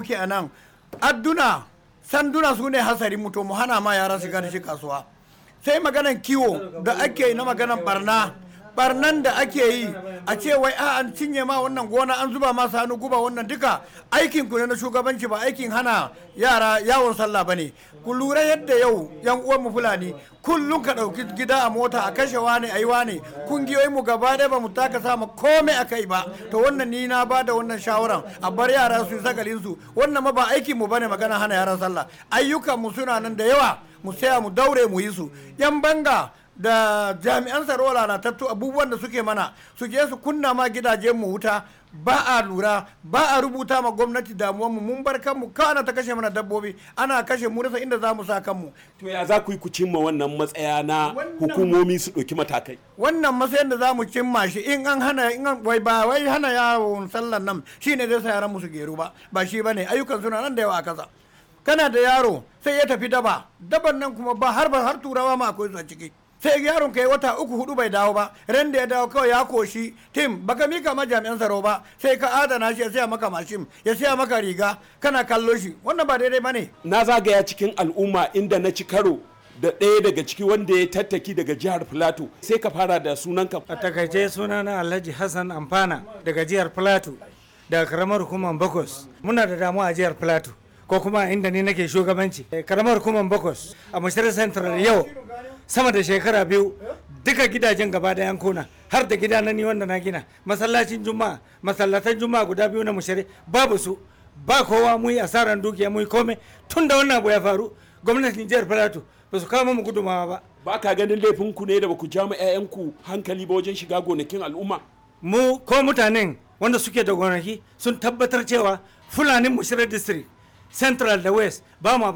muke a nan adduna sanduna su ne hasari mutu mu hana ma yara shiga da shi kasuwa sai maganan kiwo da ake yi na maganan barna barnan da ake yi a ce wai a an cinye ma wannan gona an zuba ma hannu guba wannan duka aikin ku ne na shugabanci ba aikin hana yara yawon sallah bane ku lura yadda yau yan uwan mu fulani kullum ka dauki gida a mota a kashe wani ayi wani kungiyoyin mu gaba ɗaya ba mu taka sama komai a kai ba to wannan ni na bada wannan shawaran a bar yara su yi sakalin su wannan ma ba aikin mu bane magana hana yaran sallah ayyukan mu suna nan da yawa mu saya mu daure mu yi su yan banga da jami'an tsaro lalatattu abubuwan da suke mana su je su kunna ma gidajen mu wuta ba a lura ba a rubuta ma gwamnati damuwan mu mun bar kanmu kana ta kashe mana dabbobi ana kashe mu rasa inda za mu sa kanmu to ya za ku yi ku cimma wannan matsaya na hukumomi su ɗauki matakai wannan matsayin da za mu cimma shi in an hana in an wai ba wai hana yawon sallan nan shine zai sa yaran mu su geru ba ba shi bane ayyukan suna nan da yawa a kasa kana da yaro sai ya tafi daba daban nan kuma ba har ba har turawa ma akwai su a ciki sai yaron kai wata uku hudu bai dawo ba ran da ya dawo kawai ya koshi tim baka mika ma jami'an tsaro ba sai ka adana shi ya siya maka mashin ya siya maka riga kana kallo shi wannan ba daidai bane na zagaya cikin al'umma inda na ci karo da ɗaya daga ciki wanda ya tattaki daga jihar Filato sai ka fara da sunanka a takaice sunana alhaji hassan amfana daga jihar Filato daga karamar hukumar bakos muna da damuwa a jihar Filato ko kuma inda ni nake shugabanci karamar hukumar bakos a mashirar central yau sama da shekara biyu duka gidajen gaba da yankuna har da gida na ni wanda na gina masallacin juma'a masallatan juma'a guda biyu na mushari babu su ba kowa mu yi asaran dukiya mu yi komai tun da wannan abu ya faru gwamnatin jihar Filato ba su kawo mu gudumawa ba ba ka ganin laifin ku ne da ba ku ja ma 'ya'yanku hankali ba wajen shiga gonakin al'umma mu ko mutanen wanda suke da gonaki sun tabbatar cewa fulanin mushirar district central da west ba ma